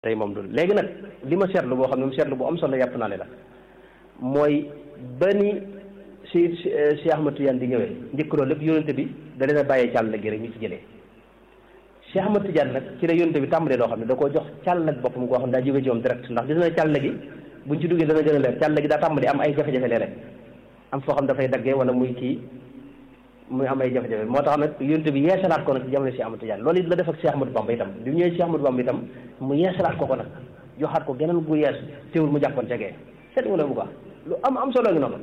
tey moom du léegi nag li ma seetlu boo xam ne mu seetlu bu am solo yàpp naa ne la mooy ba ni si si Ahmad Tidiane di ñëwee njëkk loolu lépp yónente bi da leen a bàyyee càll gi rek ñu ci jëlee Cheikh Ahmad Tidiane nag ci la yónente bi tàmbalee loo xam ne da koo jox càll ak boppam goo xam ne daa jóge ci moom direct ndax gis na càll gi buñ ci duggee dana gën a leer càll gi daa tàmbali am ay jafe-jafe léeg-léeg am foo xam dafay daggee wala muy kii muy am ay jafe-jafe moo tax nag yónente bi yeesalaat ko nag ci jamono Cheikh Ahmad Tidiane loolu it la def ak Cheikh Ahmadou Bamba itam bi mu ñëwee Cheikh Ahmadou Bamba itam mu yeesalaat ko ko nag joxaat ko geneen gu yees teewul mu jàppoon cegee seet nga bu baax lu am am solo ngi noonu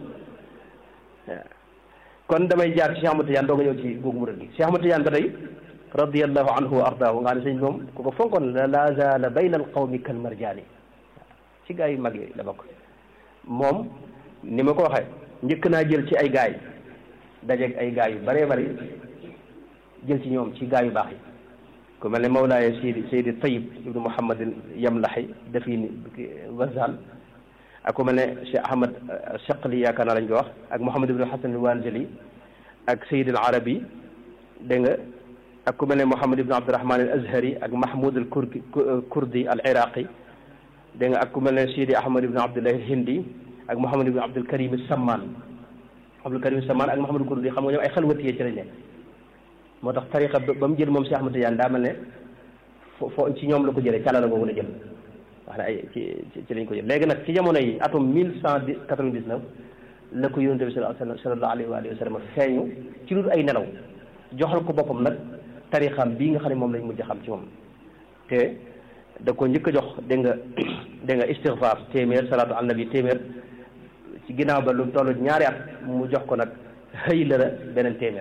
kon damay jaar ci Cheikh Ahmad Tidiane doo nga ñëw ci googu murid gi Cheikh Ahmad Tidiane ba tey radiallahu anhu wa ardaahu nga xam ne sëñ moom ku ko fonkoon la la zaala bayna al qawmi kal marjaani ci gaa yu mag yi la bokk moom ni ma ko waxee njëkk naa jël ci ay gaay dajeeg ay gaay yu bëree bëri jël ci ñoom ci gaay yu baax yi ku mel ne Mawlaaye Seydi Seydi Tayib ibnu Muhammad Yamlaxi dafii Wazal ak ku mel ne Cheikh Ahmad Chaqli yaakaar naa lañ ko wax ak Mouhamad ibnu Hasan Wanjali ak Seydi al Arabi dégg nga ak ku mel ne Mouhamad ibnu Abdurahman al Azhari ak Mahmoud al Kurdi Kurdi al Iraqi dégg nga ak ku mel ne Seydi Ahmad ibnu Abdullah al Hindi ak Mouhamad ibnu Abdul Karim Samman Abdul Karim Samman ak Mouhamad Kurdi xam nga ñoom ay xalwatiyee ci lañ nekk moo tax tariqa ba mu jël moom Cheikh Ahmad Tidiane daa mel ne fo fo ci ñoom la ko jëlee càlla la googu la jël wax ne ay ci ci lañ ko jël léegi nag ci jamono yi atum mille cent quatre-vingt-dix-neuf la ko yonente bi sallallahu alayhi wa sallam feeñu ci lu ay nelaw joxal ko boppam nag tariqaam bii nga xam ne moom lañ mujj xam ci moom te da ko njëkk a jox dégg nga dégg nga istighfar téeméer salaatu ala nabi téeméer ci ginnaaw ba lu toll ñaari at mu jox ko nag xëy la beneen téeméer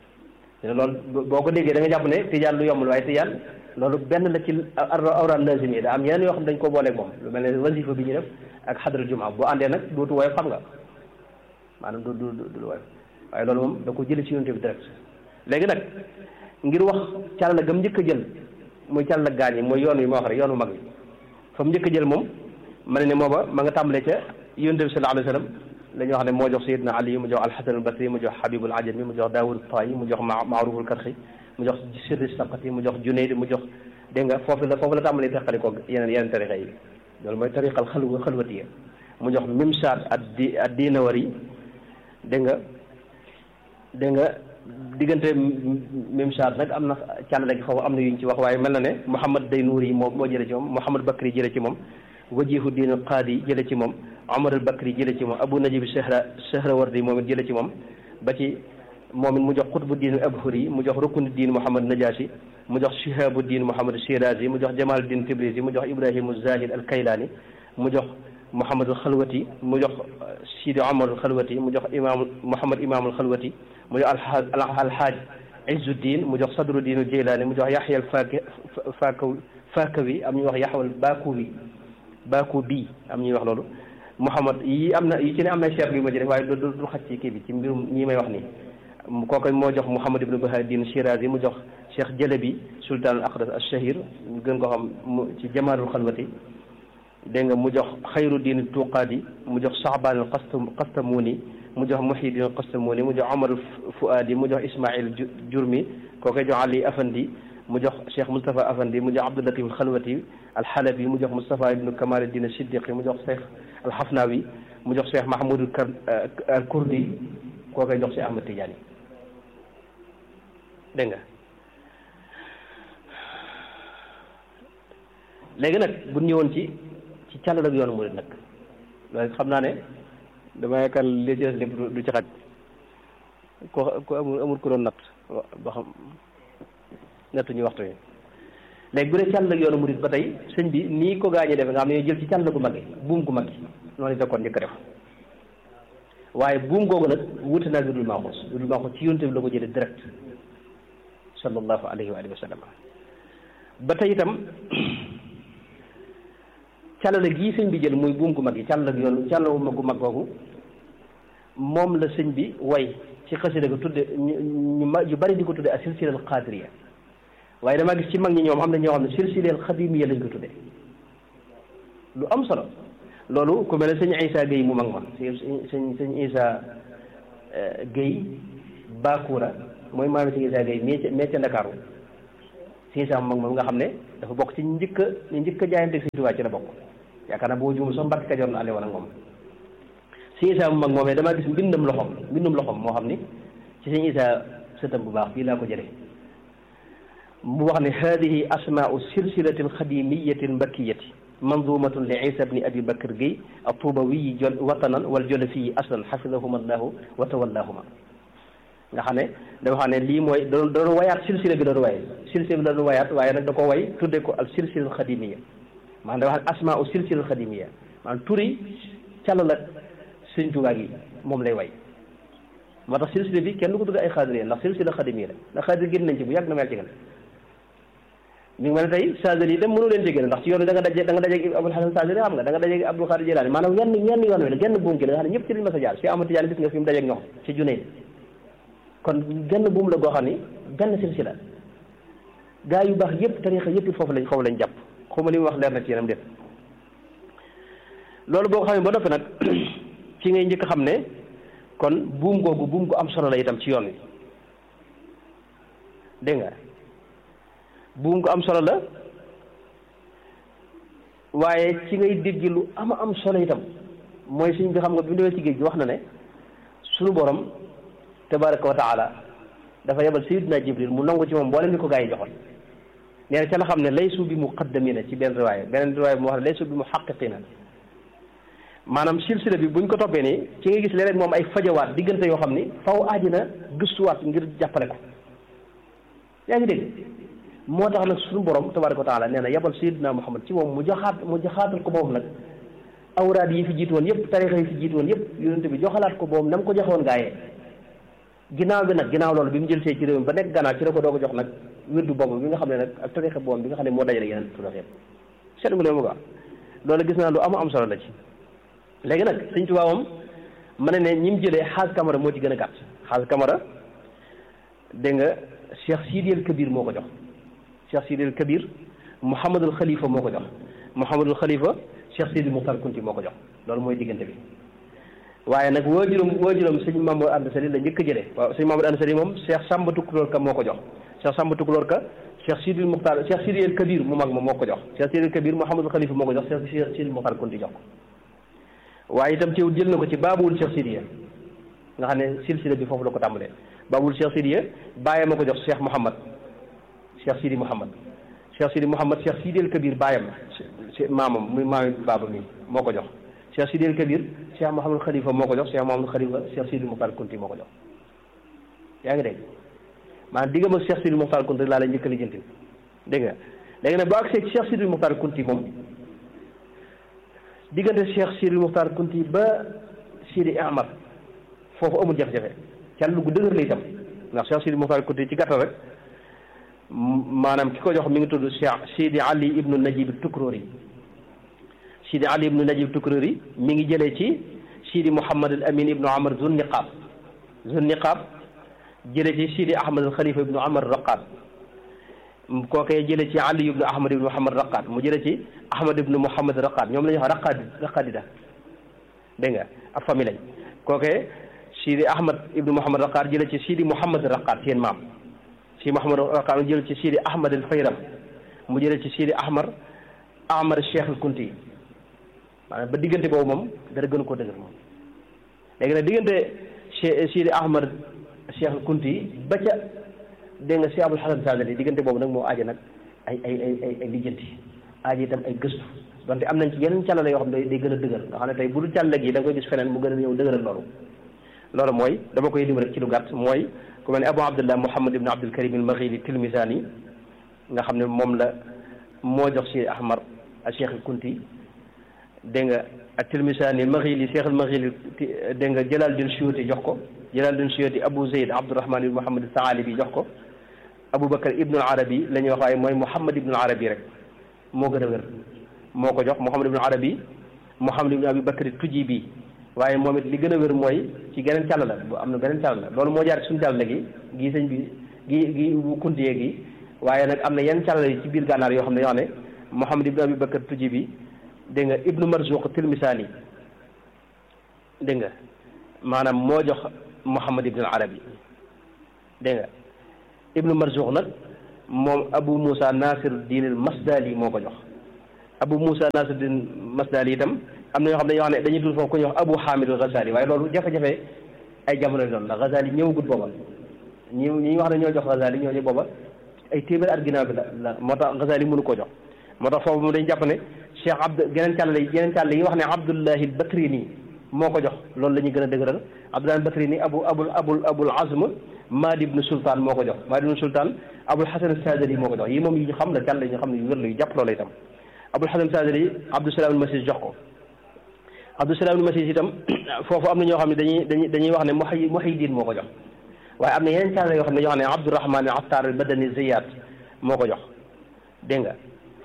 loolu boo ko déggee da nga jàpp ne tijaan lu yombul waaye tijaan loolu benn la ci awraan lazim yi da am yeneen yoo xam ne dañ ko booleeg moom lu mel ne wasifa bi ñu def ak xadra jumaa boo àndee nag dootu woyof xam nga maanaam du du du woyof waaye loolu moom da ko jëlee ci yonte bi direct léegi nag ngir wax càll la gam njëkk a jël muy càll la gaañ yi mooy yoon wi ma wax rek yoonu mag bi fa mu njëkk a jël moom ma ne ne mooba ma nga tàmbalee ca yonte bi sallallahu alayhi wa sallam la ñu wax ne moo jox sayidna ali mu jox alxasan albasri mu jox habibul ajami mu jox daawud tayi mu jox maaruful karxi mu jox sirri saqati mu jox junayd mu jox dégg nga foofu la foofu la tàmbalee teqali ko yeneen yeneen tariqa yi loolu mooy tariqal xalwa xalwatiya mu jox mimsaat ad di ad dinawari dégg nga dégg nga diggante mimsaat nag am na càllale gi foofu am na yuñ ci wax waaye mel na ne Mouhamad Daynour yi moo moo jële ci moom Mouhamad Bakri jële ci moom wajihu diin al qaadi jële ci moom Omar al Bakri jële ci moom Abu Najib Sahra Sahrawardi moom it jële ci moom ba ci moom it mu jox Qutbu diin Abhuri mu jox Ruknu diin Mouhamad Najashi mu jox Shihabu diin Mouhamad Shirazi mu jox Jamal diin Tibrisi mu jox Ibrahimu Zahid al Kaylani mu jox Mouhamad al Xalwati mu jox Sidi Omar al Xalwati mu jox Imam Mouhamad Imam al Xalwati mu jox Alhaaj Izzuddin mu jox Sadru diin al Jilani mu jox Yaxya al Fakawi Fakawi am ñuy wax Yaxya al Bakuwi Baku bi am ñuy wax loolu Mouhamad yi am na yi ci ne am na cheikh yu ma ci def waaye du du xaj ci kii bi ci mbirum ñii may wax nii kooku moo jox Mouhamad ibnu Bahadin Shirazi mu jox Cheikh Jalabi sultan al aqdas al shahir ñu gën ko xam mu ci jamaalul xalwati dégg nga mu jox xayru diin tuqaadi mu jox Saabaan al Qastamuni mu jox Muhyiddin al Qastamuni mu jox Omar Fuadi mu jox Ismail Jurmi kooku jox Ali Afandi mu jox Cheikh Moustapha Afandi mu jox Abdulatif al Xalwati al Xalabi mu jox Moustapha ibnu Kamal Din Siddiqi mu jox Cheikh al Xafnawi mu jox Cheikh Mahmoud al Kurdi koo koy jox Cheikh Ahmad Tidiane dégg nga léegi nag bu ñëwoon ci ci càllal ak yoonu murid nag loolu xam naa ne dama yaakaar li ci des lépp du ci xaj ko ko amul amul ko doon natt ba xam nattuñu waxtu yi léegi bu dee càll ak yoonu murid ba tey sëñ bi nii ko gaañee defe nga xam ne jël ci càll gu mag gi buum gu mag gi noonu da kon njëkk a def waaye buum googu nag wuute naa dudul maaxuus dudul maaxuus ci yonte bi la ko jëlee direct sallallahu alayhi wa alihi wa sallam ba tey itam càllale gii sëñ bi jël muy buum gu mag gi càll ak yoonu càll gu mag googu moom la sëñ bi way ci xasida ko tudde ñu ma yu bari di ko tudde ak silsilal qadiriya waaye damaa gis ci mag ñi ñoom am na ñoo xam ne silsilal xadimiya lañ ko tudde lu am solo loolu ku mel ne sëñ Isa Guèye mu mag ma sëñ sëñ Isa Guèye Bakura mooy maami sëñ Isa Guèye mais ca mais ca Ndakaaru sëñ Isa mu mag moom nga xam ne dafa bokk ci njëkk a ñu njëkk a jaayante Sëñ Tuubaa ci la bokk yaakaar naa boo juumul sax Mbàkke Kajoor na ale woon ak moom Sëñ Isaa mu mag moomee damaa gis mbindam loxom mbindum loxom moo xam ni ci Sëñ Isaa sëtam bu baax bii laa ko jëlee mu wax ne hadihi asmaau silsilati alxadimiyati almbakkiyati manzumatun li isa bni abi bakr Guèye atubawiyi jol watanan wal jolofiyi aslan xafidahuma allahu wa tawallahuma nga xam ne dafa xam ne lii mooy da doon wayaat silsila bi doon waye silsila bi doon wayaat waaye nag da ko way tudde ko al silsila alxadimiya maanaam dafa xam ne asmaau silsila alxadimiya maanaam turi càll la Sëñ Tuubaa gi moom lay way moo tax silsila bi kenn du ko tudde ay xaadir ndax silsila xadimiya la ndax xaadir génn nañ ci bu yàgg na mel ci gën mi ngi mel ne tey Saadili dem mënu leen jégéen ndax ci yoon wi da nga daje da nga dajeeg Abul Hasan Saadili xam nga da nga dajeeg Abdul Xaadir Jilaani maanaam wenn wenn yoon wi la genn buum gi la nga xam ne ñëpp ci liñ mas a jaar si Ahmad Tijaan gis nga fi mu dajeeg ñoom ci Junayd kon genn buum la goo xam ni benn silsila gaa yu baax yëpp tarixa yëpp foofu lañ foofu lañ jàpp xaw ma li mu wax leer na ci yéenam déet loolu boo ko xamee ba noppi nag ci ngay njëkk xam ne kon buum googu buum gu am solo la itam ci yoon wi dégg nga buum ko am solo la waaye ci ngay dégg lu ama am solo itam mooy suñ bi xam nga bi mu demee ci géej gi wax na ne suñu borom tabaraka wa taala dafa yebal sayidina jibril mu nangu ci moom mboolem ni ko gaa yi joxoon nee na ca la xam ne laysu bi muqaddamina ci benn riwaaya beneen riwaaya bi mu wax ne laysu bi muhaqqiqina maanaam silsila bi buñ ko toppee nii ci nga gis leneen moom ay fajawaat diggante yoo xam ni faw aaji na gëstuwaat ngir jàppale ko yaa ngi dégg moo tax nag suñu borom tabaraka wa taala nee na yabal sayidina muhammad ci moom mu joxaat mu joxaatal ko moom nag awraad yi fi jiitu woon yëpp tarixa yi fi jiitu woon yëpp yonente bi joxalaat ko moom na mu ko joxewoon gaayee ginnaaw bi nag ginnaaw loolu bi mu jël see ci réew mi ba nekk gannaaw ci la ko doo ko jox nag wirdu boobu bi nga xam ne nag ak tarixa boobu bi nga xam ne moo dajale yeneen turax yëpp seet nga leen mu ko loolu gis naa lu am am solo la ci léegi nag sëñ Tuubaa moom ma ne ne ñi mu jëlee xaas camara moo ci gën a gàtt xaas camara dégg nga Cheikh Sidi El Kabir moo ko jox Cheikh Sidi El Kabir Mouhamadul Khalifa moo ko jox Mouhamadul Khalifa Cheikh Sidi Muxtar Kunti moo ko jox loolu mooy diggante bi waaye nag waajuram waajuram sëñ Mamadou Anta Sali la njëkk a jëlee waaw sëñ Mamadou Anta Sali moom Cheikh Samba Tukulóor Ka moo ko jox Cheikh Samba Tukulóor Ka Cheikh Sidi Muxtar Cheikh Sidi El Kabir mu mag ma moo ko jox Cheikh Sidi El Kabir Mouhamadul Khalifa moo ko jox Cheikh Sidi Muxtar Kunti jox ko waaye itam ci jël na ko ci baabul Cheikh Sidiya nga xam ne silsila bi foofu la ko tàmbalee baabul Cheikh Sidiya bàyyam ma ko jox Cheikh Mouhamad Cheikh Sidi Mouhamad Cheikh Sidi Mouhamad Cheikh Sidi El Kabir bàyyam maamam muy maami baaba mi moo ko jox Cheikh Sidi El Kabir Cheikh Mouhamadou Khalifa moo ko jox Cheikh Mouhamadou Khalifa Cheikh Sidi Moukhtar Kunti moo ko jox yaa ngi dégg maanaam diggam ak Cheikh Sidi Moukhtar Kunti laa la njëkk a lijjanti dégg nga léegi nag boo agsee Cheikh Sidi Moukhtar Kunti moom diggante Cheikh Sidi Moukhtar Kunti ba Sidi Ahmad foofu amul jafe-jafe can lu gu dëgër la itam ndax Cheikh Sidi Moukhtar Kunti ci gàttal rek maanaam ki ko jox mi ngi tudd Cheikh Sidi Ali ibnu Najib Tukrori Sidi Ali ibnu Najib Tukrori mi ngi jëlee ci Sidi Mouhamad al Amin ibnu Amar Zun Niqab Zun Niqab jëlee ci Sidi Ahmad al Khalifa ibnu Amar Raqad kookee jëlee ci Ali ibnu Ahmad ibnu Muhammad Raqad mu jëlee ci Ahmad ibnu Muhammad Raqad ñoom la ñuy wax Raqad Raqadida dégg nga ab famille lañ kookee Sidi Ahmad ibnu Muhammad Raqad jëlee ci Sidi Mouhamad Raqad seen maam. si Mouhamad Raqad mu jël ci Sidi Ahmad al Fayram mu jëlee ci Sidi Ahmar Ahmad Cheikh al Kunti maanaam ba diggante boobu moom dara gën koo dëgër moom léegi nag diggante Sidi Ahmad Cheikh al Kunti ba ca dégg nga si Abul Hasan Sadali diggante boobu nag moo aaje nag ay ay ay ay ay lijjanti aaje itam ay gëstu donte am nañ ci yeneen càllale yoo xam ne day gën a dëgër nga xam ne tey bu dul càllale gi da nga koy gis feneen mu gën a ñëw dëgëral loolu loolu mooy dama koy lim rek ci lu gàtt mooy ku mel ne Abu Abdullah Muhammad ibn Abdul Karim al Maghili Tilmisani nga xam ne moom la moo jox si Ahmar ak Cheikh al Kunti dégg nga ak Tilmisani al Maghili Cheikh al Maghili dégg nga Jalaluddin Suyuti jox ko Jalaluddin Suyuti Abu Zayd Abdurrahman ibn Muhammad Saalibi jox ko Abu Bakar ibnu al Arabi la ñuy wax waaye mooy Muhammad ibnu al Arabi rek moo gën a wér moo ko jox Muhammad ibnu al Arabi Muhammad ibnu Abi Bakar Tujibi waaye moom it li gën a wér mooy ci geneen càll la bu am na beneen càll la loolu moo jaar ci suñu càll la gi gii sëñ bi gi gi bu kuntiyee gi waaye nag am na yenn càll yi ci biir gànnaar yoo xam ne yoo xam ne Muhammad ibnu Abi Bakar tuji bi dégg nga ibnu Marzuq Tilmisaani dégg nga maanaam moo jox Muhammad ibnu Arabi dégg nga ibnu Marzuq nag moom Abu Moussa Nasir Diin al Masdali moo ko jox Abu Moussa Nasir Diin Masdali itam am na ñoo xam ne dañuy wax ne dañuy dul foofu ku ñuy wax Abu Hamid al Ghazali waaye loolu jafe-jafe ay jamono doon ndax Ghazali ñëwagut booba ñi ñi wax ne ñoo jox Ghazali ñoo ñu booba ay téeméer at ginnaaw bi la la moo tax Ghazali mënu koo jox moo tax foofu mu dañ jàpp ne Cheikh Abd geneen càll yi geneen càll yi wax ne Abdullahi al Batrini moo ko jox loolu la ñuy gën a dëgëral Abdullahi al Batrini abu abul abul abul azm Maadi ibnu Sultaan moo ko jox Maadi ibnu Sultaan Abul Hasan Sadali moo ko jox yi moom yi ñu xam la càll yi ñu xam ne yu wér la yu jàpp loolu itam Abul Hasan Sadali Abdou Salaam al Masis jox ko Abdou Salaam al Masis itam foofu am na ñoo xam ne dañuy dañuy dañuy wax ne Muhyi Muhyiddin moo ko jox waaye am na yeneen càll yoo xam ne ñoo xam ne Abdourahman al Attar al Badani Ziyad moo ko jox dégg nga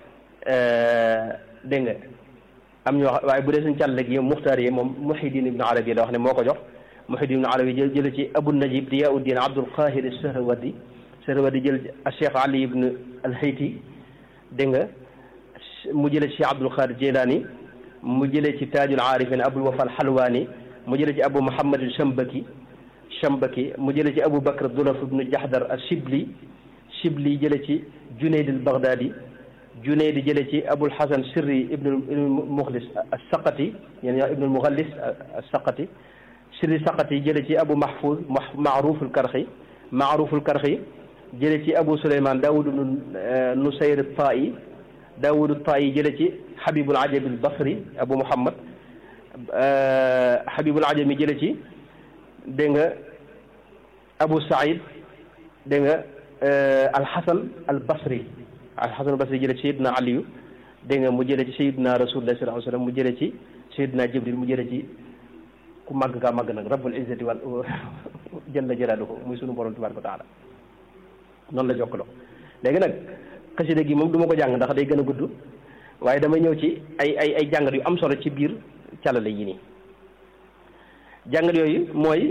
dégg nga am ñoo waaye bu dee suñu càll gi muxtaar yi moom Muhyiddin ibnu Arabi la wax ne moo ko jox Muhyiddin ibnu Arabi jël jële ci Abu Najib Diyauddin Abdul Qahir Sahrawardi Sahrawardi jël a Cheikh Ali ibnu al-Hayti dégg nga mu jële ci Abdul Qadir Jilani mu jële ci Taajul Aarifin Abul Wafa al-Halwani mu jële ci Abu Muhammad al-Shambaki Shambaki mu jële ci Abu Bakr Dulaf ibnu Jahdar al-Shibli Shibli jële ci Junayd al-Baghdadi Junayd jële ci Abul Hasan Sirri ibnu Mukhlis as-Saqati yéen ñoo ibnu Mughallis as-Saqati Sirri Saqati jële ci Abu Mahfouz Maaruf al-Karxi Maaruf al-Karxi jële ci Abu Souleymane Daawud ibnu Nusayr at-Ta'i Daawud at-Ta'i jële ci Habibul Ajami al-Basri Abu Muhammad Habibul Ajami jële ci dégg nga Abu Saïd dégg nga Al-Hasan al-Basri Al-Hasan al-Basri jële ci Seydina Aliyu dégg nga mu jële ci Seydina Rasulullah sallallahu alayhi wa sallam mu jële ci Seydina Jibril mu jële ci ku màgg kaa màgg nag Rabbul Izzati wal jalla jalaaluhu muy sunu borom tabaaraka wa taala noonu la jokkaloo léegi nag xasida gi moom du ma ko jàng ndax day gën a gudd waaye damay ñëw ci ay ay ay jàngat yu am solo ci biir calale yi nii jàngat yooyu mooy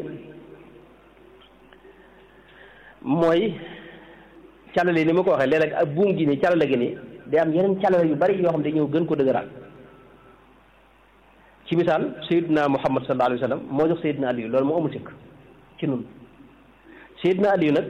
mooy calale yi ni ma ko waxee léeg-léeg ak buum gi nii calale gi nii day am yeneen calale yu bari yoo xam ne ñëw gën ko dëgëraat ci misaal Seydina Muhammad sallallahu alayhi wa sallam moo jox Seydina Aliyu loolu moo amul sikk ci nun Seydina Aliyu nag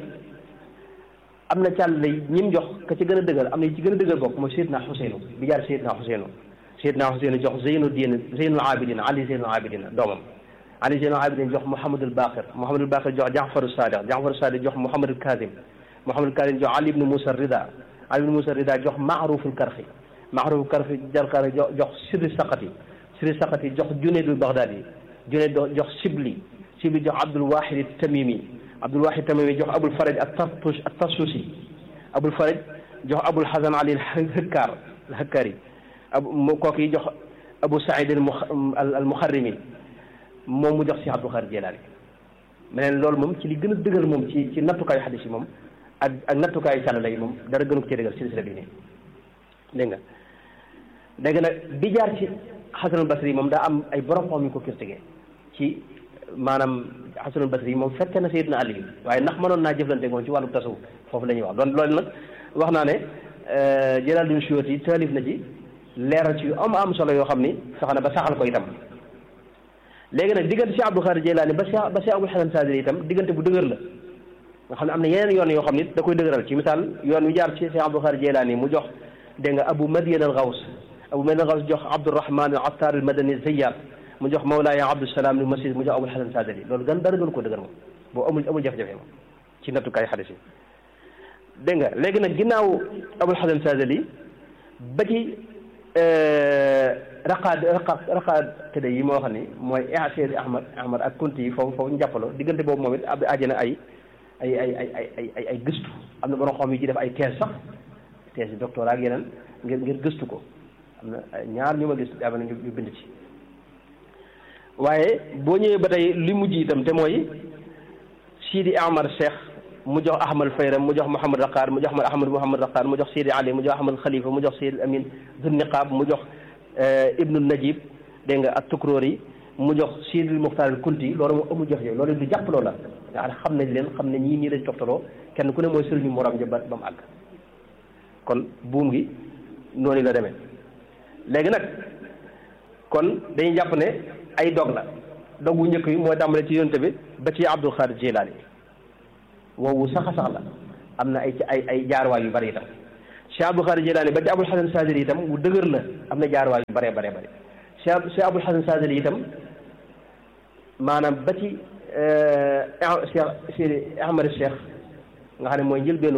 am na calale yi ñim jox ka ci gën a dëgër am na ci gën a dëgër bokk mooy Seydina Xuseynu bi jaar Seydina Xuseynu Seydina Xuseynu jox Zeynu diin Zeynul Abidin Ali Zeynul Abidin doomam Ali Zeynul Abidin jox Mouhamadul Baqir Mouhamadul Baqir jox Jaafaru Sadiq Jaafaru Sadiq jox Mouhamadul Kazim Mouhamadul Kazim jox Ali ibnu Moussa Rida Ali ibnu Moussa Rida jox Maaruful Karxi Maaruful Karxi jarkar jox jox Sirri Saqati Sirri Saqati jox Junaydul Baghdadi Junayd jox Sibli Sibli jox Abdul Wahid Tamimi Abdul Wahid Tamimi jox Abul Faraj at-Tartush at-Tarsusi Abul Faraj jox Abul Hasan Ali al-Hakkar al-Hakkari abu mu kooku yi jox Abu Saïd al-Mukharrimi moom mu jox si Abdul Xaadir Jilaani meneen loolu moom ci li gën a dëgër moom ci ci nattukaayu xadis yi moom ak ak nattukaayu càllala yi moom dara gënu ko ci dëgër silsila bi nii dégg nga dégg nag bi jaar ci Xasanul Basri yi moom daa am ay borom xam yu ko critiqué ci maanaam Xasanul Basri yi moom fekke na Seydina Ali waaye ndax mënoon naa jëflante moom ci wàllu tasawuf foofu la ñuy wax doon loolu nag wax naa ne Jalaaluddin Suyuuti taalif na ci leeral ci yu am am solo yoo xam ni sax na ba saxal ko itam léegi nag diggante si Abdul Xaadir Jeylaani ba si ba si Abul Hasan Saadili itam diggante bu dëgër la nga xam ne am na yeneen yoon yoo xam ni da koy dëgëral ci misaal yoon wi jaar ci si Abdul Xaadir Jeylaani mu jox dégg nga Abu Madian al Gaws Abu Madian al Gaws jox Abdurahman al Attar al Madani Zayyat mu jox Mawlaaya Abdusalaam al Masis mu jox Abul Hasan Saadili loolu gan dara gën ko dëgër moom boo amul amul jafe-jafe moom ci nattukaay xadis yi dégg nga léegi nag ginnaaw Abul Hasan Saadili ba ci raqaad raqaad raqaad tëdde yi moo xam ni mooy Seedi Ahmad Ahmad ak Kunti yi foofu foofu njàppaloo diggante boobu moom it ab ajana ay ay ay ay ay ay ay gëstu am na borom xam yi ci def ay thèse sax thèse yi doctorat ak yeneen ngir ngir gëstu ko am na ñaar ñu ma gis am na ñu bind ci waaye boo ñëwee ba tey li mujj itam te mooy Sidi Amar Cheikh mu jox Ahmad Fayram mu jox Mouhamad Raqaar mu jox Ahmad Mouhamad Raqaar mu jox Sidi Ali mu jox Ahmad Khalifa mu jox Sidi Amin Zun Niqaab mu jox Ibnu Najib dégg nga ak Tukroori mu jox Sidi Muxtaar al Kunti loolu moom amul jox yooyu loolu du jàpp loola nga xam nañ leen xam ne ñii nii lañ toftaloo kenn ku ne mooy sëriñu morom ja ba ba mu àgg kon buum gi noonu la demee léegi nag kon dañuy jàpp ne ay dog la dog wu njëkk yi mooy tàmbale ci yonte bi ba ci Abdul Xaadir Jilaani woowu sax a sax la am na ay ay ay jaarwaay yu bari itam Cheikh Abdul Xaadir Jilaani ba ci Abul Hasan Saadili itam bu dëgër la am na jaarwaay yu baree baree bari Cheikh Cheikh Abul Hasan Saadili itam maanaam ba ci Cheikh Sidi Ahmad Cheikh nga xam ne mooy njëlbeenu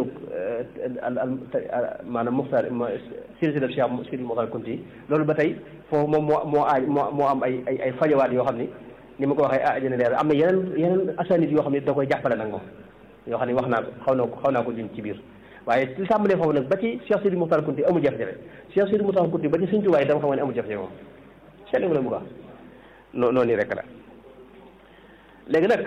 maanaam Muxtaar silsila Cheikh Sidi Muxtaar Kunti loolu ba tey foofu moom moo moo aaj moo moo am ay ay ay fajawaat yoo xam ni ni ma ko waxee ah dina leer am na yeneen yeneen asanit yoo xam ne da koy jàppale nag moom yoo xam ne wax naa ko xaw naa ko xaw naa ko jun ci biir waaye li tàmbalee foofu nag ba ci Cheikh Sidi Muxtaar Kunti amul jafe-jafe Cheikh Sidi Muxtaar Kunti ba ci Sëñ Tuubaa dama xam ne amul jafe-jafe moom seetlu nga la bu baax noo noonu rek la léegi nag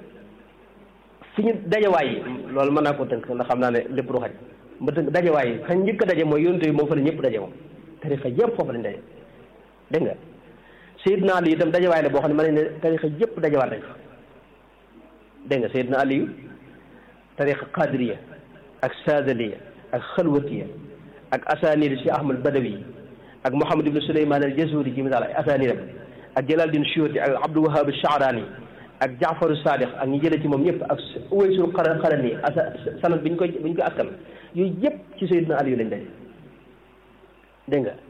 fi ñu dajawaay yi loolu mën naa ko tënk ndax xam naa ne lépp du xaj ma tënk dajawaay yi xañ njëkk a daje mooy yonent yi moom fa la ñëpp daje moom tarixa yëpp foofu lañ daje dégg nga Seydina Ali itam dajawaay la boo xam ne mën nañ ne tarixa yëpp dajawaat nañ fa dégg nga Seydina Ali tarixa qadiriya ak sadaliya ak xalwatiya ak asanid si Ahmad Badawi ak Mouhamad ibn Souleymane al Jazuri ci misaal ay asanidam ak Jalaluddin Suyuti ak Abdul Wahab Shaarani ak Jaafaru Sadiq ak ñi jële ci moom ñëpp ak Uwaysul Qarani asa sanad bi ñu koy bi ñu koy askan yooyu yëpp ci Seydina Ali lañ daje dégg nga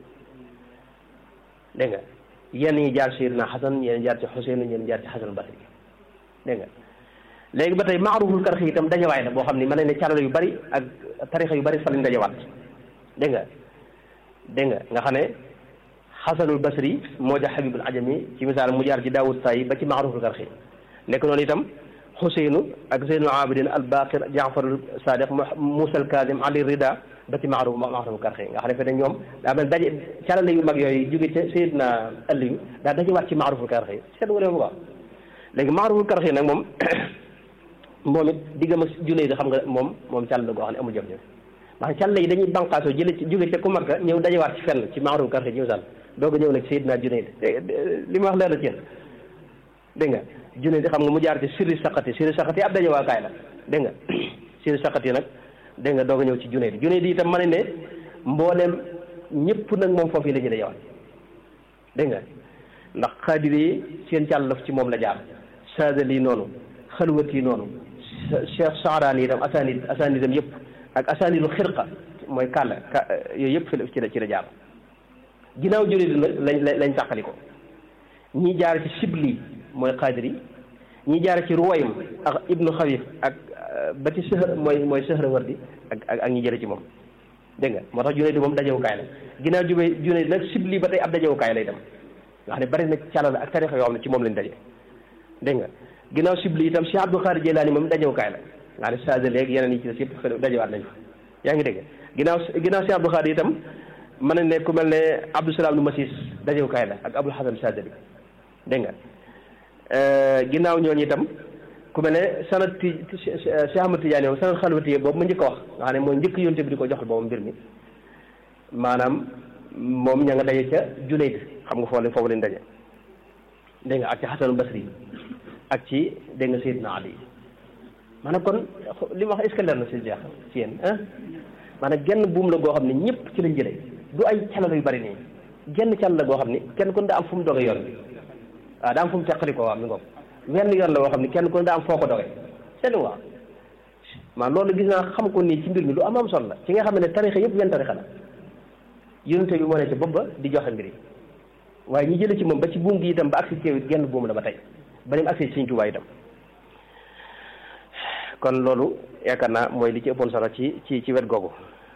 dégg nga yenn ñi jaar Seydina Xasan yenn jaar ci Xuseyn yenn jaar ci Xasan Basri dégg nga léegi ba tey maaruful karxi itam dajawaay la boo xam ne mën nañ ne carala yu bari ak tarixa yu bari fa lañ dajawaat dégg nga dégg nga nga xam ne Xasanul Basri moo ja Habibul Ajami ci misaal mu jaar ci Daawud Tayi ba ci maaruful karxi nekk noonu itam Xuseynu ak Zeynul Abidin al Baqir Jaafarul Sadiq Muusa al Kaadim Ali Rida ba ci maaruf maaruful karxi nga xam ne fe ñoom daa mel daje carala yu mag yooyu jóge ca Seydina Aliyu daa dajawaat ci maaruful karxi seet nga leen bu baax léegi maaruful karxi nag moom moom it diggam ak junne yi xam nga moom moom càll la goo xam ne amul jafe-jafe ndax càll yi dañuy banqaasoo jële ci jóge ca ku Makka ñëw dajewaat ci fenn ci maaruful karxi ñëw sàll doog a ñëw nag Seydina Junayd li ma wax leer na ci yéen dégg nga Junayd xam nga mu jaar ci sirri saqati sirri saqati ab dajewaakaay la dégg nga sirri saqati nag dégg nga doog a ñëw ci Junayd Junayd itam ma ne ne mbooleem ñëpp nag moom foofu yi la ñuy dajewaat dégg nga ndax xaadir yi seen càllaf ci moom la jaar saadali noonu xalwat yi noonu Cheikh Saaraan yi itam asanid asanidam yëpp ak asanidu xirqa mooy kàlla yooyu yëpp fi ci la ci la jaar ginnaaw Junayd nag lañ lañ tàqali ko ñi jaar ci Sibli mooy xaadir yi ñi jaar ci Ruwaym ak Ibnu Xawif ak ba ci Sëhra mooy mooy Sëhrawardi ak ak ak ñi jële ci moom dégg nga moo tax Junayd moom dajewukaay la ginnaaw jubee Junayd nag Sibli ba tey ab dajewukaay lay dem nga xam ne bari na càllal ak tarixa yoo xam ne ci moom lañ daje dégg nga ginnaaw Sibli itam Cheikh Abdul Xaadir Jilaani moom dajewukaay la nga xam ne Saadali ak yeneen yi ci des yëpp dajewaat nañ fa yaa ngi dégg ginnaaw ginnaaw Cheikh Abdul Xaadir itam mën nañ ne ku mel ne Abdou Salaam nu Masis dajewukaay la ak Abdul Hasan Saadali dégg nga ginnaaw ñooñu itam ku mel ne sanad ti Cheikh Ahmad Tidiane moom sanad xalwati boobu ma njëkk a wax nga xam ne mooy njëkk yonte bi di ko joxal boobu mbir mi maanaam moom ña nga daje ca Junayd xam nga foofu foofu lañ daje dégg nga ak ci Xasan Basri ak ci dégg nga Seydina Ali maanaam kon li ma wax est-ce que leer na si jeex ci yéen ah maanaam genn buum la goo xam ne ñëpp ci lañ jëlee du ay calal yu bari nii genn cal la goo xam ne kenn kon daa am fu mu doge yoon bi waaw daa am fu mu teqali ko waaw mi ngoog wenn yoon la boo xam ne kenn kon daa am foo ko doge seen waaw maa loolu gis naa xam ko nii ci mbir mi lu am am solo la ci nga xam ne tarixa yëpp wenn tarixa la yonente bi moo ne ci bopp ba di joxe mbir yi waaye ñi jële ci moom ba ci buum gi itam ba agsi ci it genn buum la ba tey ba ni mu agsi ci Sëñ Tuubaa itam kon loolu yaakaar naa mooy li ci ëppoon solo ci ci ci wet googu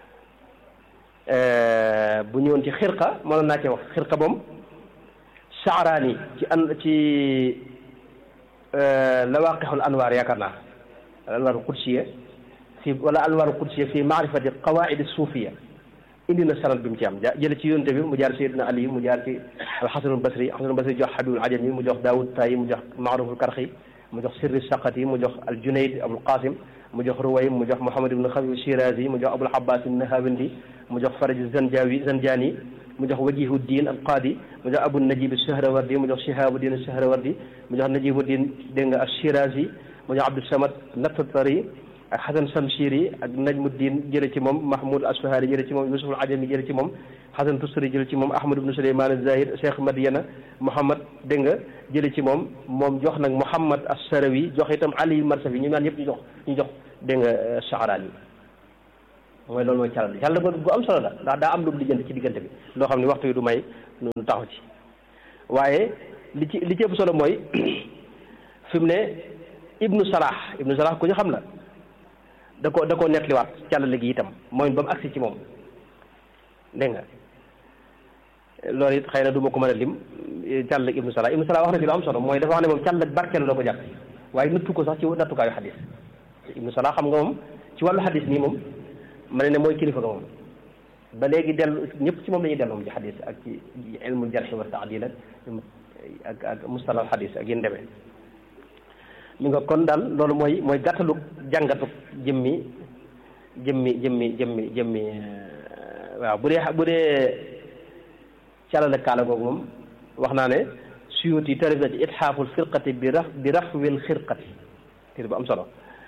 bu ñëwoon ci xirqa mënoon naa cee wax xirqa moom saaraani ci an ci lawaqixul anwaar yaakaar naa al anwaar qudsiya fi wala anwaar qudsiya fi maarifati qawaid suufiya indi na sanad bi mu ci am jële ci yonte bi mu jaar Seydina Ali mu jaar ci alxasanul basri alxasanul basri jox Habibul Ajami mu jox Daawud Tayi mu jox Maaruful Karxi mu jox Sirri Saqati mu jox al Junayd Abul Qasim mu jox Ruway mu jox Muhammad ibn Xawi Shirazi mu jox Abul Abbas Nahawandi mu jox Faraj Zanjawi Zanjani mu jox Wajihuddin al Qaadi mu jox Abu Najib Sahrawardi mu jox Shihabuddin Sahrawardi mu jox Najibuddin dégg nga Shirazi mu jox Abdul Samad Nattatari ak Xasan Samshiri ak Najmuddin jële ci moom Mahmoud Asfahani jële ci moom Yusuf al Ajami jële ci moom Xasan Tustari jële ci moom Ahmad ibn Suleyman az-Zahid Cheikh Madiana Muhammad dégg nga jële ci moom moom jox nag Muhammad as-Sarawi jox itam Ali Marsafi ñu naan ñëpp ñu jox ñu jox dégg nga Saaraan yi mooy loolu mooy calal calal ko bu am solo la ndax daa am lu lijjanti ci diggante bi loo xam ne waxtu yi du may nu taxaw ci waaye li ci li ci ëpp solo mooy fi mu ne ibnu salah ibnu salah ku ñu xam la da ko da koo nettaliwaat càllale gi itam mooy ba mu agsi ci moom dégg nga loolu it xëy na du ma ko mën a lim càllale ibnu salah ibnu salah wax na fi lu am solo mooy dafa wax ne moom càllale barkeelu la ko jàpp waaye nattu ko sax ci nattukaayu xadis ibnu salah xam nga moom ci wàllu xadis nii moom ma ne ne mooy kilifa nga moom ba léegi dellu ñëpp ci moom la ñuy dellu moom ci xadis ak ci ilmul jarxi wa taadil ak ak mustalal xadis ak yéen demee mi nga kon daal loolu mooy mooy gàttalug jàngatug jëmmi jëmmi jëmmi jëmmi jëmmi waaw bu dee bu dee calale kaala googu moom wax naa ne suyuti tarif na ci itxaaful firqati bi raf bi rafwil xirqati téere bu am solo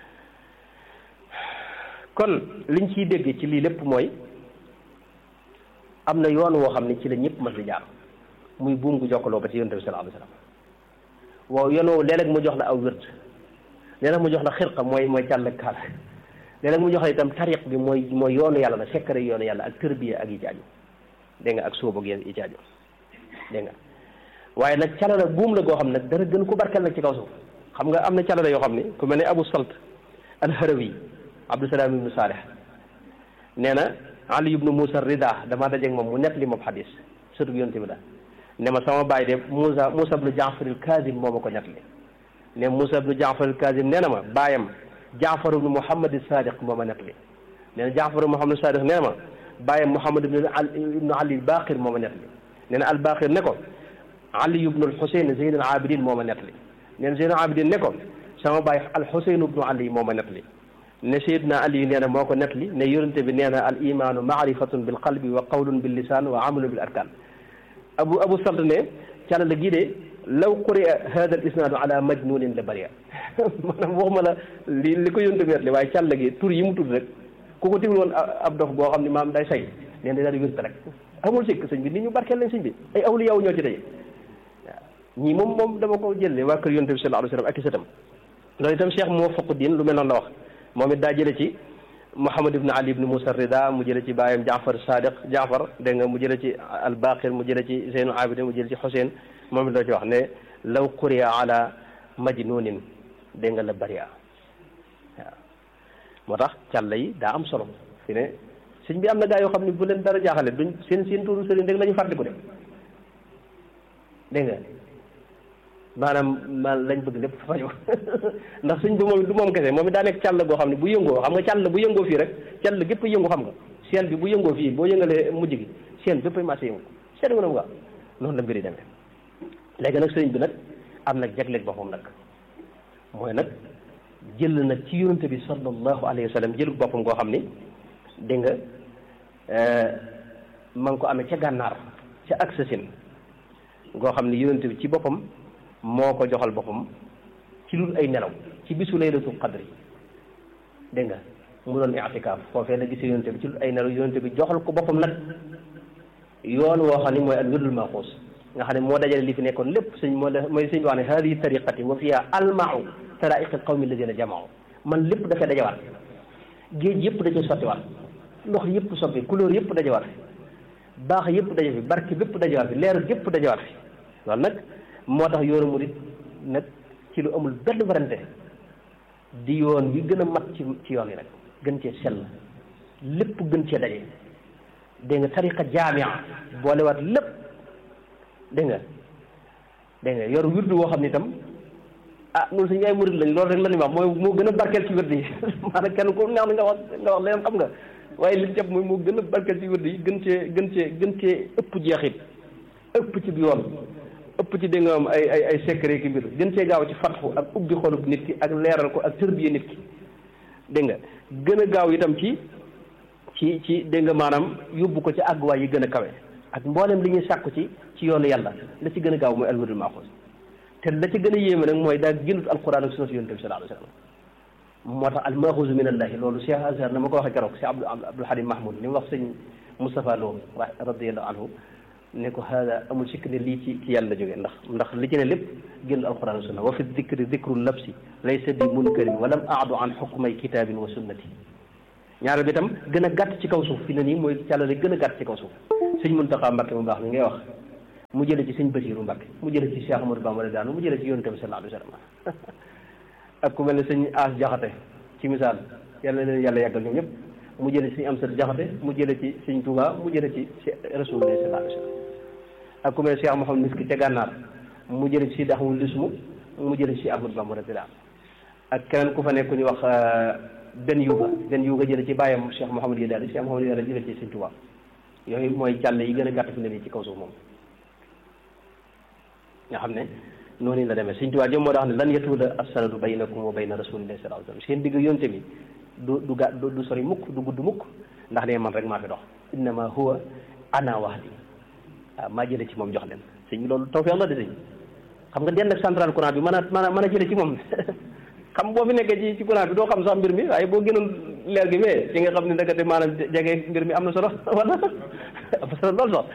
kon liñ ciy dégg ci lii lépp mooy am na yoon woo xam ne ci la ñëpp mas di jaar muy buum gu jokkaloo ba ci yonent bi sallallahu alayhi wa sallam waaw yoon woowu léeg-léeg mu jox la aw wird léeg-léeg mu jox la xirqa mooy mooy càll kaala léeg-léeg mu jox la itam tariq bi mooy mooy yoonu yàlla la sekkare yoonu yàlla ak tërbiya ak yi ci aju dégg nga ak sóob ak yi ci aju dégg nga waaye nag calala buum la goo xam ne dara gën ko barkeel nag ci kaw suuf xam nga am na calala yoo xam ne ku mel ne abu salt alharawi abdusalaam ibnu saalih nee na ali ibnu moussa rida damaa dajeeg moom mu nett li moom xadis surtout bi yonte bi la ne ma sama baay de moussa moussa ibnu jaafar al kazim moo ma ko nett li ne moussa ibnu jaafar al kazim nee na ma baayam jaafar ibnu muhammad sadiq moo ma nett li nee na jaafar ibnu muhammad sadiq nee na ma baayam muhammad ibnu ibnu ali baqir moo ma nett li nee na al baqir ne ko ali ibnu al xuseyn zeyn al abidin moo ma nett li nee na zeyn al abidin ne ko sama baay al xuseyn ibnu ali moo ma nett li ne Seydina Ali nee na moo ko nettali ne yonente bi nee na al imaanu maarifatun bil qalbi wa qawlun bil lisaan wa amalun bil arkaan abu abu salt ne càlla gii de law quri'a hada al isnaadu ala majnunin la bëria maanaam waxuma la li li ko yonente bi nettali waaye càlla gi tur yi mu tudd rek ku ko tigul woon ab dof boo xam ne maam day say nee na daal di wérte rek amul sikk sëñ bi nit ñu barkeel lañ sëñ bi ay awliya ñoo ci daje waaw ñii moom moom dama ko jëlee waa kër yonente bi sallallahu alayhi wa sallam ak i sëtam loolu itam Cheikh Muwafaquddin lu mel noonu la wax moom it daa jële ci Muhammad ibn Ali ibn Musa Rida mu jële ci baayam Jaafar Sadiq Jaafar dégg nga mu jële ci Albaqir mu jële ci Zeynu Abidin mu jële ci Xuseyn moom it la ci wax ne law quriya ala majnunin dégg nga la bariya waaw moo tax càlla yi daa am solo fi ne sëñ bi am na gaa yoo xam ne bu leen dara jaaxale duñ seen seen tuuru sëriñ rek la ñu fàttaliku de dégg nga maanaam man lañ bëgg lépp fajo ndax suñ bi moom du moom kese moom it daa nekk càll goo xam ne bu yëngoo xam nga càll bu yëngoo fii rek càll gépp yëngu xam nga seen bi bu yëngoo fii boo yëngalee mujj gi seen bépp ay marché yëngu seen nga nam nga noonu la mbiri demee léegi nag sëriñ bi nag am nag jagleeg boppam nag mooy nag jël nag ci yonente bi sallallahu alayhi wa sallam jël boppam goo xam ni dégg nga ma ngi ko amee ca gànnaar ca ak sasin goo xam ni yonente bi ci boppam moo ko joxal boppam ci lul ay nelaw ci bisu laylatul qadri dégg nga mu doon i'tikaaf foofee la gisee yonente bi ci lul ay nelaw yonente bi joxal ko boppam nag yoon woo xam ne mooy ak wirdul maxuus nga xam ne moo dajale li fi nekkoon lépp sëñ moo mooy sëñ bi wax ne hadihi tariqati wa fiha almau taraiqi qawmi alladina jamaau man lépp dafay dajawaat géej yëpp da cee sottiwaat ndox yëpp soppi couleur yëpp dajawaat fi baax yëpp daje fi barke bépp dajawaat fi leer yëpp dajawaat fi loolu nag moo tax yoonu murit nag ci lu amul benn warante di yoon wi gën a mat ci ci yoon yi nag gën cee sell lépp gën cee daje dégg nga tariqa jaamia boolewaat lépp dégg nga dégg nga yor wirdu woo xam ne itam ah ñun suñu ay murit lañ loolu rek la ñuy wax mooy moo gën a barkeel ci wirdu yi maanaam kenn ku neex na nga wax nga wax leneen xam nga waaye li jàpp mooy moo gën a barkeel ci wirdu yi gën cee gën cee gën cee ëpp jeexit ëpp ci bi yoon ëpp ci dégg nga am ay ay ay secret ki mbir gën cee gaaw ci fatxu ak ubbi xolub nit ki ak leeral ko ak tërbiye nit ki dégg nga gën a gaaw itam ci ci ci dégg nga maanaam yóbbu ko ci àgguwaay yi gën a kawe ak mboolem li ñuy sàkku ci ci yoonu yàlla la ci gën a gaaw mooy alwirdul maaxuus te la ci gën a yéeme nag mooy daa génnut alquran ak sunna si yonent bi sallallahu alayhi wa sallam moo tax al maaxuusu min allahi loolu Cheikh Azhar na ma ko waxee keroog Cheikh Abdou Abdoul Halim Mahmoud ni mu wax sëñ Moustapha Lo radiyallahu anhu ne ko hada amul sikk ne lii ci ci yàlla la jógee ndax ndax li ci ne lépp génn alquran sunna wa fi dicri dicru labsi laysa bi munkarin walam aadu an xukmay kitabin wa sunnati ñaareel bi itam gën a gàtt ci kaw suuf fi ne nii mooy càllale gën a gàtt ci kaw suuf sëñ Muntaxa Mbàkke mu baax mi ngay wax mu jële ci sëñ Basiiru Mbàkke mu jële ci Cheikh Amadou Bamba daanu mu jële ci yonent bi sallallahu alayhi wa sallam ak ku mel ne sëñ As Jaxate ci misaal yàlla na leen yàlla yàggal ñoom ñëpp mu jële ci sëñ Amsat Jaxate mu jële ci sëñ Tuubaa mu jële ci Rasulullah sallallahu alayhi wa sallam ak ku mel ne Cheikh Mouhamed Miski te gànnaar mu jële ci Sidi Ahmadu Lismu mu jële ci Ahmadu Bamba radiyallaahu ak keneen ku fa nekk ñu wax benn yuuga benn yuuga jële ci bàyyam Cheikh Mouhamed yi daal Cheikh Mouhamed yi daal jële ci sëñ Tuubaa yooyu mooy càll yi gën a gàtt fi ne nii ci kaw suuf moom nga xam ne noonu la demee sëñ Tuubaa jëm moo tax ne lan yatuula as-sanadu baynakum wa bayna rasulillahi sallallahu alayhi wa sallam seen digg yonte bi du du ga du sori mukk du gudd mukk ndax ne man rek maa fi dox innama huwa ana wahdi waaw maa jële ci moom jox leen sëñ bi loolu tawfeex la de sëñ xam nga den ak central courant bi mën a mën a mën a jële ci moom xam boo fi nekkee ci ci courant bi doo xam sax mbir mi waaye boo gënoon leer gi mais ci nga xam ne ndekete maanaam jege mbir mi am na solo wala am na solo lool sax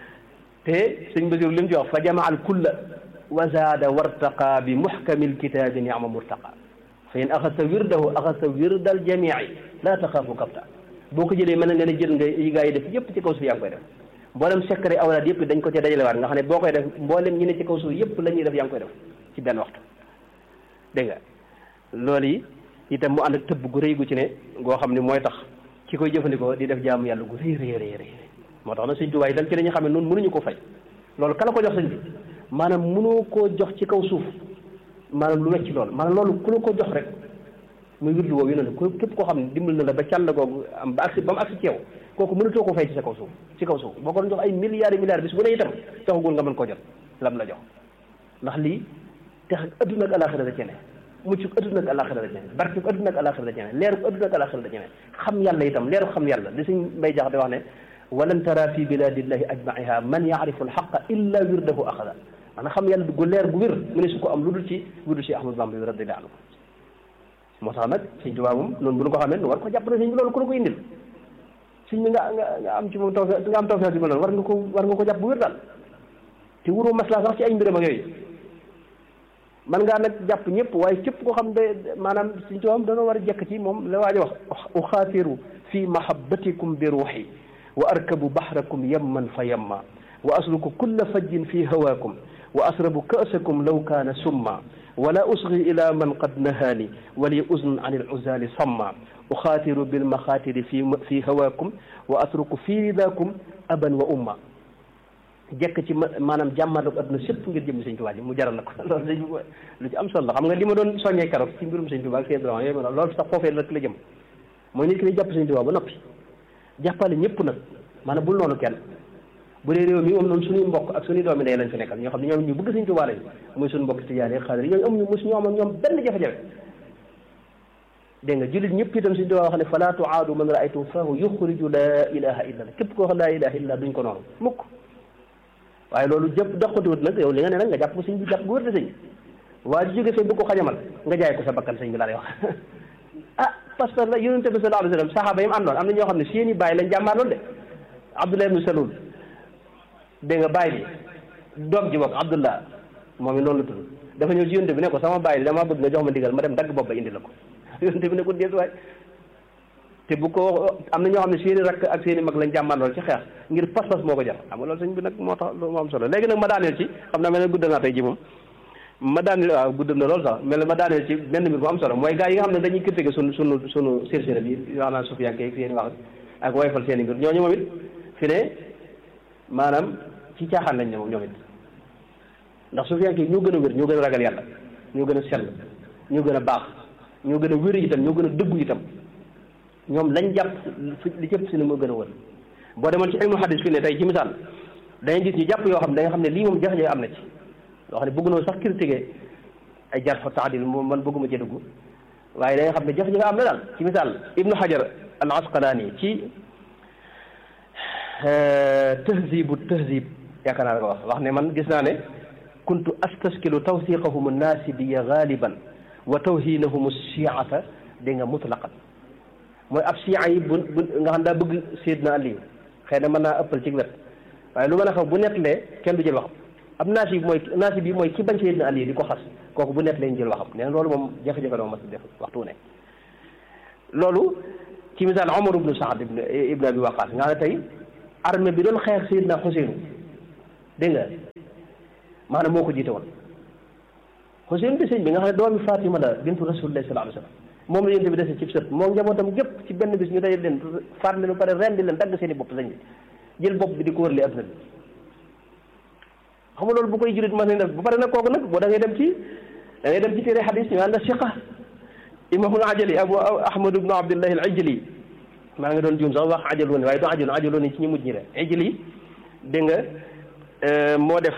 te sëñ Basiru li mu ci wax fa jamaa al kulla wa zaada wartaqa bi muxkami lkitaabi niama murtaqa fa in axasta wirdahu axasta wirda al jamii laa taxaafu kapta boo ko jëlee mën na nga ne jël nga yi gaa yi def yëpp ci kaw suuf yaa ngi koy def mboolem secret awlaad yëpp dañ ko cee dajalewaat nga xam ne boo koy def mboolem ñi ne ci kaw suuf yëpp la ñuy def yaa ngi koy def ci benn waxtu dégg nga loolu yi itam mu ànd ak tëbb gu rëy gu ci ne goo xam ne mooy tax ki koy jëfandikoo di def jaamu yàlla gu rëy rëy rëy rëy moo tax nag sëñ Tuubaa itam ci la ñu xam ne noonu mënuñu ko fay loolu kala ko jox sëñ bi maanaam mënoo koo jox ci kaw suuf maanaam lu wecc loolu maanaam loolu ku la ko jox rek muy wirdu woowu yonent ko képp koo xam ne dimbal na la ba càll googu am ba agsi ba mu agsi ci yow kooku mënatoo ko fay ci sa kaw suuf ci kaw suuf boo ko doon jox ay milliards et milliards bis bu ne itam taxagul nga mën koo jot lam la jox ndax lii tex adduna ak alaxira da ci ne mucc adduna ak alaxira da ci ne barke adduna ak alaxira da ci ne leeru adduna ak alaxira da ci ne xam yàlla itam leeru xam yàlla di suñ mbay jax di wax ne walan tara fi biladillahi ajmaiha man yaarifu alxaqa illa wirdahu axada maanaam xam yàlla gu leer gu wér mu ne su ko am lu dul ci lu dul ci Ahmadu Bamba bi radiyallahu anhu moo tax nag sëñ Tuubaa moom noonu bu ñu ko xamee nu war ko jàpp ne sëñ bi loolu ku la ko indil sëñ bi nga nga nga am ci moom taw nga am tawfeex bi ma loolu war nga ko war nga ko jàpp bu wér daal te wuroo maslaa sax ci ay mbiram ak yooyu man ngaa nag jàpp ñëpp waaye képp koo xam de maanaam sëñ Tuubaa dana war a jekk ci moom la waaj a wax uxaatiru fi mahabbatikum bi ruuxi wa arkabu bahrakum yamman fa yamma wa asluku kulla fajjin fi hawaakum wa asrabu ka'sakum law kaana summa wala usgi ila man qad nahaani wali uznun an al-uzali samma uxaatiru bil maxaatiri fi fi hawaakum wa atruku fi ridaakum aban wa umma jekk ci maanaam jàmmaarloog adduna sépp ngir jëm sëñ Tuubaa ji mu jaral na ko loolu sëñ lu ci am solo la xam nga li ma doon soññee keroog ci mbirum sëñ Tuubaa ak seen droit yooyu ma loolu sax foofee rek la jëm mooy nit ki lay jàpp sëñ Tuubaa ba noppi jàppale ñëpp nag maanaam bul noonu kenn bu dee réew mi moom noonu suñuy mbokk ak suñuy doomi ndey lañ fi nekkal ñoo xam ne ñoom ñu bëgg sëñ Tuubaa lañ muy suñu mbokk tijaan yi xaadir yooyu amuñu mos ñoo am ak ñoom benn jafe-jafe dégg nga jullit ñëpp itam sëñ Tuubaa wax ne fala tuaadu man raaytum fahu yuxriju laa ilaha illa allah képp koo xam laa ilaha illa duñ ko noonu mukk waaye loolu jëpp doxatiwut nag yow li nga ne nag nga jàpp ko sëñ bi jàpp gu wér de sëñ waa ji jóge fee bu ko xajamal nga jaay ko sa bakkan sëñ bi laa lay wax ah parce que la yonente bi sallallahu alayhi wa sallam saxaaba yi mu àndoon am na ñoo xam ne seeni bàyyi lañ jàmbaar loolu de Abdullah ibnu Salul dégg nga bàyyi bi doom ji bokk Abdullah moom it noonu la tudd dafa ñëw ci yonente bi ne ko sama bàyyi dama bëgg nga jox ma ndigal ma dem dagg bopp ba indi la ko yonente bi ne ko dees waay te bu ko am na ñoo xam ne seeni rakk ak seeni mag lañ jàmbaar loolu ci xeex ngir pas-pas moo ko jar xam nga loolu sëñ bi nag moo tax moo am solo léegi nag ma daaneel ci xam naa mel ne guddal naa tey ji moom ma daaneel waaw guddal na loolu sax mel ne ma daaneel ci benn mbir bu am solo mooy gars yi nga xam ne dañuy critiqué sunu sunu sunu sérsére bi wax naa sufiyanke ak seeni wax ak woyfal seeni mbir ñooñu moom it fi ne maanaam ci caaxaan lañ ne moom ñoom it ndax sufiyanke yi ñoo gën a wér ñoo gën a ragal yàlla ñoo gën a sell ñoo gën a baax ñoo gën a wér itam ñoo gën a dëggu itam ñoom lañ jàpp li cëpp si ne moo gën a wër boo demoon ci ilmu hadis fi ne tey ci misaal dañuy gis ñu jàpp yoo xam ne da nga xam ne lii moom jafe-jafe am na ci yoo xam ne bëgg noo sax critiquer ay jar fa taadil moom man bëgguma ci dugg waaye da nga xam ne jafe-jafe am na daal ci misaal ibnu hajar al asqalaani ci tahzibu tahzib yaakaar naa la ko wax wax ne man gis naa ne kuntu astaskilu tawsiqahum naasibiya galiban wa tawhinahum shiata dégg nga mutlaqan mooy ab siya yi bu bu nga xam daa bëgg Seydina Ali xëy na mën naa ëppal ci wet waaye lu mën a xaw bu nettalee kenn du jël waxam ab naasi bi mooy naasi bi mooy ki bañ Seydina Ali di ko xas kooku bu nettalee ñu jël waxam nee na loolu moom jafe-jafe la ma mas def waxtu ne loolu ci misaal Omar ibnu Saad ibn ibn Abi Waqaas nga xam ne tey armée bi doon xeex Seydina Xuseenu dégg nga maanaam moo ko jiite woon Xuseenu di sëñ bi nga xam ne doomi Fatima la bintu Rasulillahi sallallahu alayhi wa sallam moom la yénte bi dese ci sët moo njabootam gépp ci benn bis ñu day leen faat leen ba pare rendi leen dagg seen i bopp sëñ bi jël bopp bi di ko wërli adduna bi xam nga loolu bu koy jurit mas nañ def ba pare nag kooku nag boo da ngay dem ci da ngay dem ci téere xadis ñu naan la siqa imamul ajali abu ahmad ibnu abdillahi al ajali maa ngi doon juum sax wax ajalooni waaye du ajalooni ajalooni ci ñu mujj ñi re ajali dégg nga moo def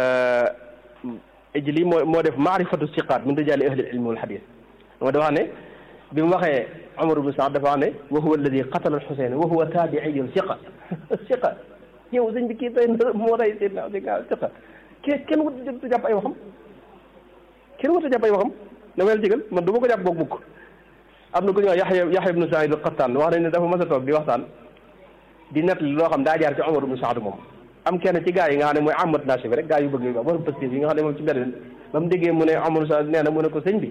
ajali moo moo def maarifatu siqaat min rijaali ahli ilmi wal xadis moo dafa ne bi mu waxee Omar ibn Saad dafa wax ne wa huwa alladi qatala al-Xuseyn wa huwa taabiiyun siqa siqa yow sëñ bi kii tey moo rey Seydina siqa ke kenn wut a jàpp ay waxam kenn wut a jàpp ay waxam dama leen jégal man du ma ko jàpp boog mukk am na ku ñuy wax Yaxya Yaxya ibnu Saïd al-Qattaan wax nañ ne dafa mas a toog di waxtaan di nettali loo xam daa jaar ci Omar ibn Saad moom am kenn ci gaa yi nga xam ne mooy amat naasi bi rek gaa yu bëgg yu wax borom positif yi nga xam ne moom ci mbedd ba mu déggee mu ne Omar Saad nee na mu ne ko sëñ bi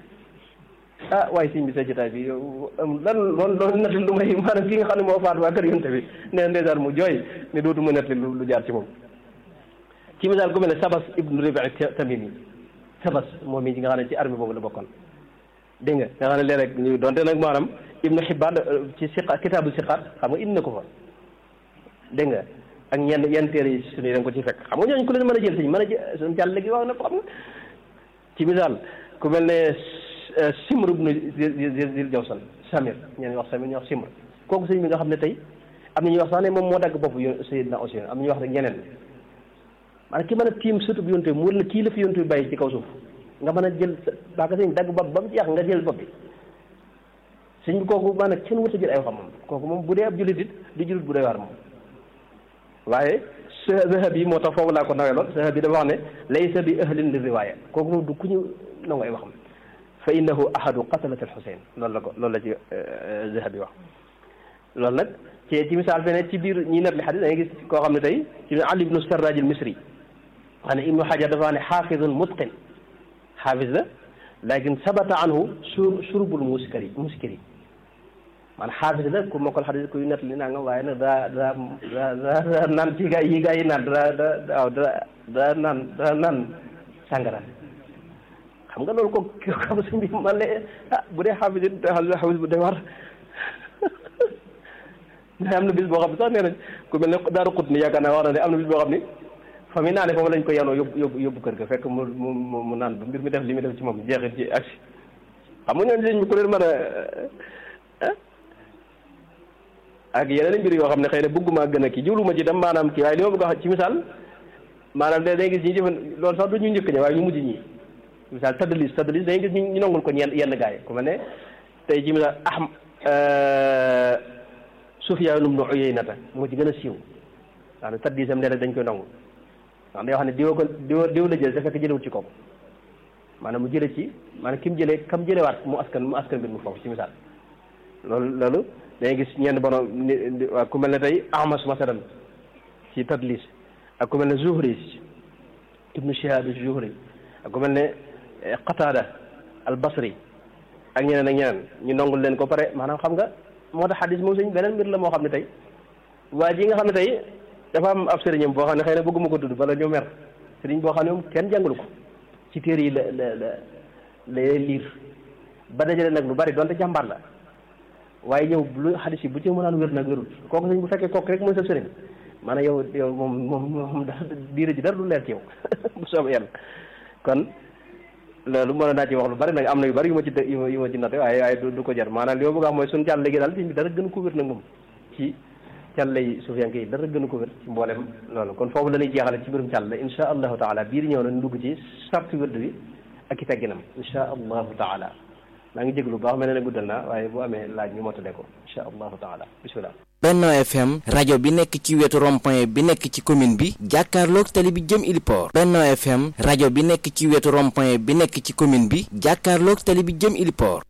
ah waaye sëñ bi sa jotaay bi yow lan loolu loolu nettali lu may maanaam ki nga xam ne moo faat waa kër yonte bi nee na ndeysaan mu jooy ne dootu ma nettali lu jaar ci moom ci misaal ku mel ne Sabas ibnu Ribi Tamimi Sabas moom mi nga xam ne ci armée boobu la bokkoon dégg nga nga xam ne léeg-léeg ñu donte nag maanaam Ibnu Xibbaan ci siqa kitaabu siqaat xam nga indi na ko fa dégg nga ak ñenn yenn téere yi suñu da nga ko ci fekk xam nga ñooñu ku leen mën a jël sëñ mën a jël suñu jàll léegi wax na ko xam nga ci misaal ku mel ne Simr ibnu Zil Jawsan Samir ñeen wax Samir ñu wax Simr kooku sëñ bi nga xam ne tey am na ñuy wax sax ne moom moo dagg bopp yo Seydina Useynu am na ñuy wax rek ñeneen maanaam ki mën a tiim surtout bi yonte bi mu la kii la fi yonte bi bàyyi ci kaw suuf nga mën a jël baaka sëñ dagg bopp ba mu jeex nga jël bopp bi sëñ bi kooku maanaam kenn wut a jël ay waxam moom kooku moom bu dee ab jullit it di jullit bu doy waar moom waaye Zahab yi moo tax foofu laa ko nawee lool Zahab yi dafa wax ne laysa bi ahlin li riwaaya kooku moom du ku ñu nangu ay waxam fa innahu ahadu qatalat al Xuseyn loolu la ko loolu la ci Zahab yi wax loolu nag ci ci misaal fene ci biir ñi net li xadis da ngay gis koo xam ne tey ci Ali ibnu Sarraj al Misri wax ne Ibnu Hajar dafa wax ne xaafidun mutqin xaafis la lakin sabata anhu sur surbul muskari muskiri man xaafis la ku mokkal xadis kuy net li naa nga waaye nag daa daa daa daa naan ci gaa yi gaa yi naan daa daa waaw daa daa naan daa naan sàngara xam nga loolu ko xam suñ bi man le ah bu dee xaafis it xaafis bu dee war mais am na bis boo xam ne sax nee nañ ku mel ne daaru xut ni yaakaar naa wax na ne am na bis boo xam ni fa mi naane foofu lañ ko yanoo yóbbu yóbbu yóbbu kër ga fekk mu mu mu naan ba mbir mi def li muy def ci moom jeexit ci aksi xam nga ñooñu sëñ bi ku leen mën a ak yeneen mbir yoo xam ne xëy na bëgguma gën a kii jiwluma ci dem maanaam kii waaye li ma bëgg a wax ci misaal maanaam da day gis ñi jëfan loolu sax du ñu njëkk ñi waaye ñu mujj ñi misaal tadlis tadlis dañuy gis ñu nangul ko ñenn yenn gars yi ku mel ne tey ci misaal ahm Sufyaan ibnu Uyaynata moo ci gën a siiw wax ne tadlisam nee dañ koy nangu ndax day wax ne diwa ko diwa diw la jël te fekk jëlewut ci kooku maanaam mu jële ci maanaam ki mu jëlee kam jëlewaat mu askan mu askan mbir mu foofu ci misaal loolu loolu dañuy gis ñenn borom ni waa ku mel ne tey Ahmas masalan ci tadlis ak ku mel ne Zuhri ibnu Shihab Zuhri ak ku mel ne Qatada al Basri ak ñeneen ak ñeneen ñu nongul leen ko pare maanaam xam nga moo tax xadis moom suñ beneen mbir la moo xam ne tey waa ji nga xam ne tey dafa am ab sëriñam boo xam ne xëy na bëgguma ko tudd bala ñoo mer sëriñ boo xam ne moom kenn jàngalu ko ci téere yi la la la lay liir ba dajale nag lu bari donte jàmbaar la waaye ñëw lu xadis yi bu ci mënaan wér nag wérul kooku sëñ bu fekkee kooku rek mooy sa sëriñ maanaam yow yow moom moom moom diire ji dara du leer ci yow bu soobee yàlla kon loolu mën naa ci wax lu bari nag am na yu bari yu ma ci yu ma ci natte waaye waaye du ko jar maanaam li ma bëgg a wax mooy suñu càll léegi daal bi dara gën ko wér nag moom ci càll yi suufiyanke yi dara gën ko wér ci mboolem loolu kon foofu la ñuy jeexale ci mbirum càll insha allahu taala biir ñëw na ñu dugg ci sartu wérd bi ak i tegginam insha allahu taala maa ngi jéglu bu baax mel ne guddal naa waaye bu amee laaj ñu mottale ko insha allahu taala bismillah Benno FM rajo bi nekk ci wetu rond-point bi nekk ci commune bi jàkkaarloog tali bi jëm Iliport Benno FM rajo bi nekk ci wetu rond-point bi nekk ci commune bi jàkkaarloog tali bi jëm Iliport